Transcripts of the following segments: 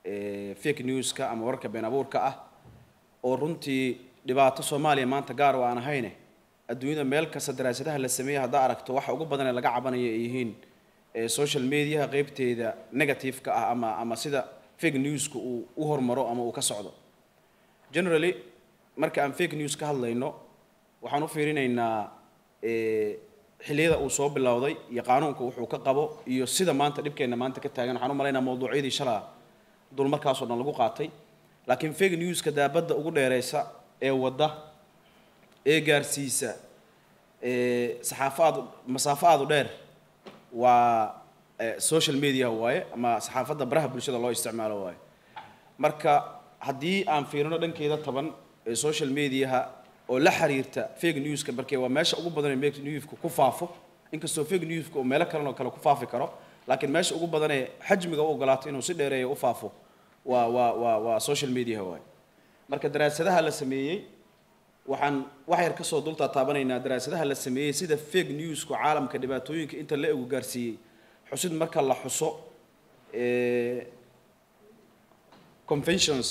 fake newska ama wararka been abuurka ah oo runtii dhibaato soomaaliya maanta gaar oo aan ahayne adduunyada meel kasta daraasadaha la sameeyey haddaa aragto waxa ugu badan ee laga cabanayo ay yihiin social mediaha qeybteeda negative-ka ah ama ama sida fake newska uu u hormaro ama uu ka socdo generally marka aan fake news ka hadlayno waxaan u fiirinaynaa xilliyada uu soo bilowday iyo qaanuunka wuxuu ka qabo iyo sida maanta dhibkeenna maanta ka taagan waxaan u malaynaa mawduucyadii shalaa dul markaasoo dhan lagu qaatay laakiin fake newska daabadda ugu dheereysa ee wadda ee gaarsiisa saxaafo aad masaafo aad u dheer waa social media waaye ama saxaafadda baraha bulshada loo isticmaalo waaye marka haddii aan fiirino dhankeeda taban ee social mediaha oo la xiriirta fake newska markee waa meesha ugu badan ee fake newska ku faafo inkastoo fake newska uu meelo kalen oo kale ku faafi karo laakiin meesha ugu badan ee xajmiga u ogolaato inuu si dheereeya u faafo waa waa waa waa social media waaye marka daraasadaha la sameeyey waxaan wax yar kasoo dultaa taabanaynaa daraasadaha la sameeyey sida fake newsku caalamka dhibaatooyinka inta la egu gaarsiiyey xusid marka la xuso conventions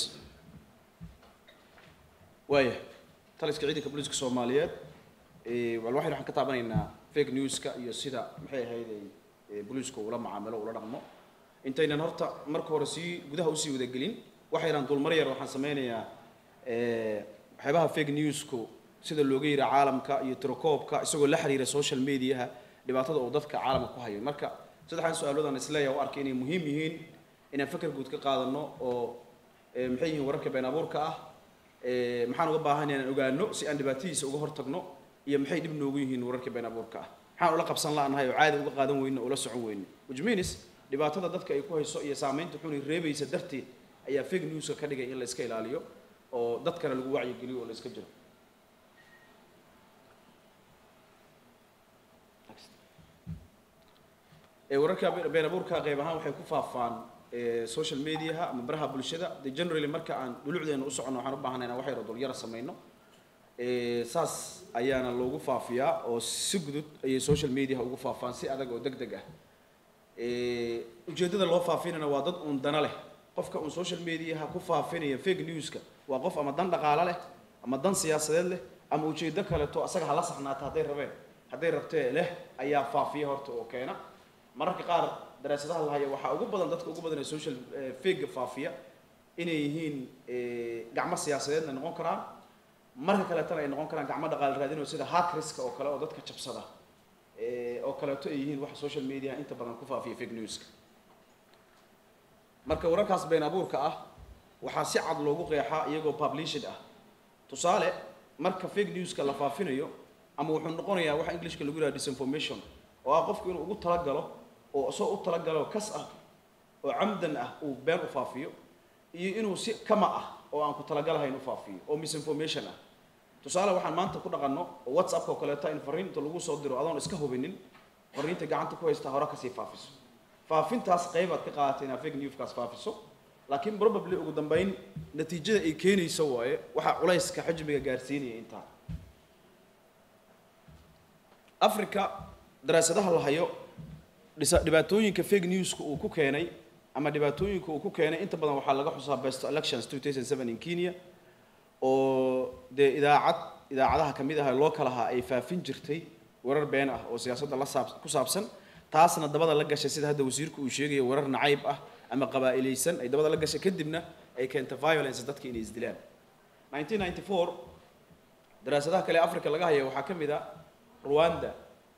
waaya taliska ciidanka booliiska soomaaliyeed wal waxaynu waxaan ka taabanaynaa fake newska iyo sida maxay ahayd ay booliisku ula macaamilo ula dhaqmo intaynan horta marka hore sii gudaha usii wadagelin waxaynaan dulmar yar waxaan sameynayaa waxyaabaha fake newsku sida looga yira caalamka iyo tirokoobka isagoo la xiriira social mediaha dhibaatada uu dadka caalamka ku hayo marka saddexdan su-aalood aan isleeyahay u arkay inay muhiim yihiin inaan fakar guud ka qaadano oo maxay yihiin wararka been abuurka ah maxaan uga baahan inaan ogaano si aan dhibaatadiisa uga hortagno iyo maxay dhib noogu yihiin wararka been abuurka ah maxaan ula qabsan la'nahay oo caadi uga qaadan weyno oo la socon weyno which means dhibaatada dadka ay ku hayso iyo saamaynta xuni reebaysa darteed ayaa fake newska ka dhigay in la iska ilaaliyo oo dadkana lagu wacyigeliyo oo la iska jiro wararka been abuurka qayb ahaan waxay ku faafaan social mediaha ama baraha bulshada de generally marka aan dhulucdeena u soconno waxaan u baahanay inaan wax yar oo dulyara samayno saas ayaana loogu faafiyaa oo si gudud ayay social mediaha ugu faafaan si adag oo deg deg ah ujeeddada loo faafinana waa dad uun dana leh qofka uun social mediaha ku faafinaya fake newska waa qof ama dan dhaqaalo leh ama dan siyaasadeed leh ama ujeeddo kaleto asaga hala saxnaata hadday rabeen hadday rabtee leh ayaa faafiya horta oo keena mararka qaar daraasadaha la haya waxaa ugu badan dadka ugu badan ee social fake faafiya inay yihiin gacmo siyaasadeedna noqon karaan marka kaleetana ay noqon karaan gacmo dhaqaale raadin oo sida hackerska oo kale oo dadka jabsada oo kaleeto ay yihiin waxa social media inta badan ku faafiya fake newska marka wararkaas been abuurka ah waxaa si cad loogu qeexaa iyagoo published ah tusaale marka fake newska la faafinayo ama wuxuu noqonayaa waxa englishka lagu yidhaha disinformation oo ah qofku inuu ugu talagalo oo isagoo u talagalo kas ah oo camdan ah uu been u faafiyo iyo inuu si kama ah oo aan ku talagalahayn u faafiyo oo misinformation ah tusaale waxaan maanta ku dhaqanno oo whatsappka oo kaleeta in fariinta lagu soo diro adoon iska hubinin fariinta gacanta ku haysta hore kasii faafiso faafintaas qaybaad ka qaadatay inaad fake newskaas faafiso laakiin probably ugu dambeyn natiijada ay keenayso waaye waxaa culayska xajmiga gaarsiinaya intaa africa daraasadaha la hayo dhisa dhibaatooyinka fake newska uu ku keenay ama dhibaatooyinka uu ku keenay inta badan waxaa laga xusaa best elections 2007 in kenya oo dee idaacad idaacadaha kamid ah loo kala ahaa ay faafin jirtay warar been ah oo siyaasadda la saab ku saabsan taasna dabada la gashay sida hadda wasiirku uu sheegayo warar nacayb ah ama qabaa'ilaysan ay dabada la gashay kadibna ay keentay violence dadka inay isdilaan 1994 daraasadaha kale africa laga haya waxaa ka mid ah rwanda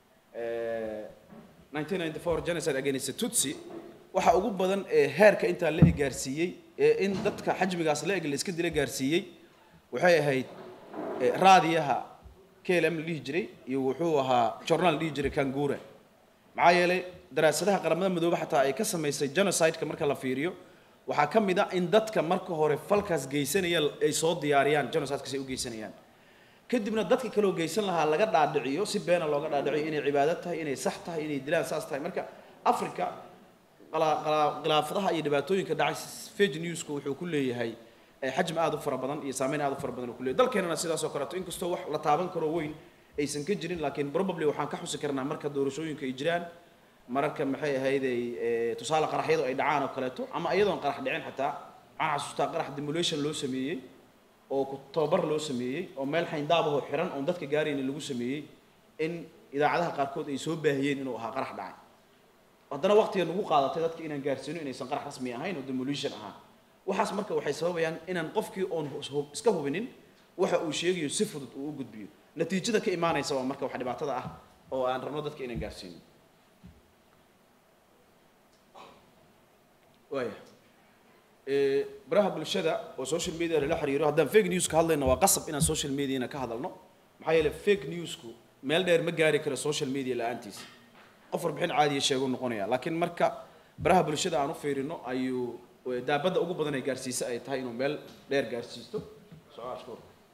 1994 genocide against tutsi waxa ugu badan ee heerka intaa la eg gaarsiiyey ee in dadka xajmigaas la eg la iska dila gaarsiiyey waxay ahayd raadiyaha klm la dhihi jiray iyo wuxuu ahaa journal la dhihi jiray kangura maxaa yeelay daraasadaha qaramada midoobe xataa ay ka samaysay genocide-ka marka la fiiriyo waxaa ka mid ah in dadka marka hore falkaas geysanaya ay soo diyaariyaan genocide-kaas ay u geysanayaan kadibna dadka kaloo geysan lahaa laga dhaadhiciyo si beena looga dhaadhiciyo inay cibaado tahay inay sax tahay inay dilaan saas tahay marka africa khilaafadaha iyo dhibaatooyinka dhacay fake newsku wuxuu ku leeyahay xajmi aad u fara badan iyo saameyn aad u fara badan uu ku leeyahay dalkeenana sidaas oo kaleeto inkastoo wax la taaban karo weyn aysan ka jirin laakiin probably waxaan ka xusi karnaa marka doorashooyinka ay jiraan mararka maxay ahayd ay tusaale qaraxyadu ay dhacaan oo kaleeto ama iyadoon qarax dhicin xataa waxaan xasuustaa qarax demulation loo sameeyey oo ku tababar loo sameeyey oo meel xayndaabahoo xiran oon dadka gaaraynin lagu sameeyey in idaacadaha qaarkood ay soo baahiyeen inuu ahaa qarax dhacay haddana waqtiga nagu qaadatay dadka inaan gaarsiino inaysan qarax rasmi ahayn oo demolition ahaa waxaas marka waxay sababayaan inaan qofkii oon hus- iska hubinin waxa uu sheegayo si fudud uu u gudbiyo natiijada ka imaanaysa waa marka wax dhibaatada ah oo aan rabno dadka inaan gaarsiino waaya Eh, baraha bulshada oo social media lala xiriiro haddaan fake news ka hadlayno waa qasab inaan social mediana ka hadalno maxaa yeelay fake newsku meel dheer ma gaari karo social media la-aantiisa qof warbixin caadiya sheegu noqonaya laakiin marka baraha bulshada aan u fiirino ayuu eh, daabadda ugu badan ay gaarsiisa ay tahay inuu meel dheer gaarsiisto Soo ashkur.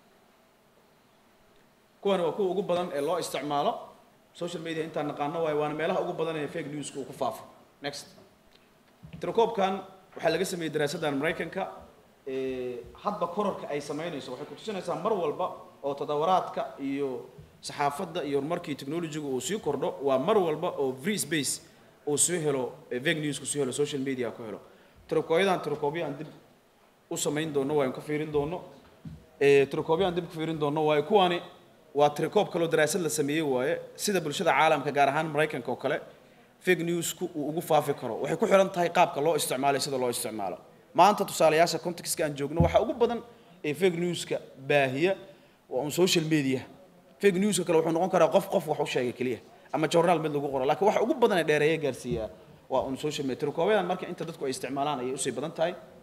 kuwani waa kuwa ugu badan ee loo isticmaalo social media intaan naqaano waayo waana meelaha ugu badan ee fake newska uu ku faafo next tirakoobkan waxaa laga sameeyey daraasaddan maraykanka ee, hadba korarka ay samaynayso waxay kutusinaysaa mar walba oo tadawaraadka iyo saxaafadda iyo horumarkii technologiga uu sii kordho waa mar walba oo free space uu soo helo ee, fake newsku soo helo social media ku helo tirakooyadan tirakoobyaan dib u samayn doono waan ka fiirin doono ee, tirakoobyaan dib ku fiirin doono waayo kuwani waa tirakoob kaloo daraasad la sameeyey waaye sida bulshada caalamka gaar ahaan maraykanka oo kale fake newsku uu ugu faafi karo waxay ku xiran tahay qaabka loo isticmaalo sida loo isticmaalo maanta tusaalayaasha contextka aan joogno waxaa ugu badan ee fake newska baahiya waa un social media fake newska kale wuxuu noqon karaa qof qof wax u sheegay keliya ama journaal mid lagu qoro laakiin waxa ugu badan ee dheereeya gaarsiiya waa un social media tirakoobadan marka inta dadku ay isticmaalaan ayay usii badan tahay